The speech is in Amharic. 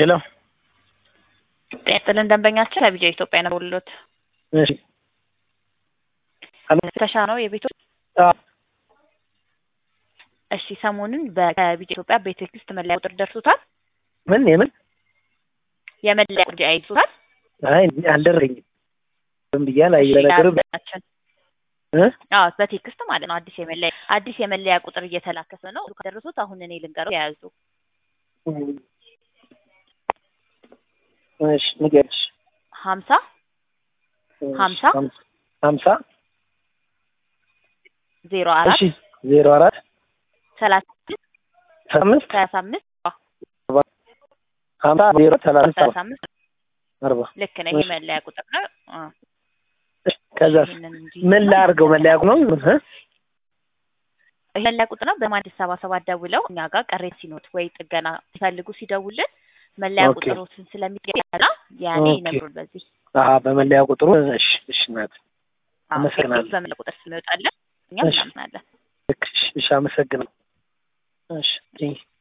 ሄሎ ጤና ይስጥልን ደንበኛችን ከቢጃ ኢትዮጵያ ነው ደውሎት እሺ ተሻ ነው የቤቱ አዎ እሺ ሰሞኑን በቢጃ ኢትዮጵያ ቤቴክስት መለያ ቁጥር ደርሶታል ምን የምን የመለያ ቁጥር አይቶታል አይ አልደረኝም ዝም ብያ ላይ ለነገሩ ደንበኛችን እ አዎ በቴክስት ማለት ነው አዲስ የመለያ አዲስ የመለያ ቁጥር እየተላከሰ ነው ከደረሱት አሁን እኔ ልንገረው የያዙ እሺ ንገሪሽ ሀምሳ ሀምሳ ሀምሳ ዜሮ አራት እሺ ዜሮ አራት ሰላሳ አምስት ሰላሳ አምስት ሀምሳ ዜሮ ሰላሳ ሰላሳ አምስት አርባ ልክ ነኝ የመለያ ቁጥር ነው አ ከዛ ይህንን እንጂ ምን ላድርገው መለያ ነው እ መለያ ቁጥር ነው በማዲስ ሰባ ሰባት ደውለው እኛ ጋር ቅሬታ ሲኖት ወይ ጥገና ሲፈልጉ ሲደውልን መለያ ኦኬ። ቁጥሮችን ስለሚገና ያኔ ኦኬ። ይነግሩን በዚህ አሀ በመለያ ቁጥሩ እሺ እሺ እናት አዎ፣ አመሰግናለሁ። በመለያ ቁጥር ስለሚወጣለን እኛም እሺ። እናምናለን ልክ እሺ እሺ አመሰግናለሁ እሺ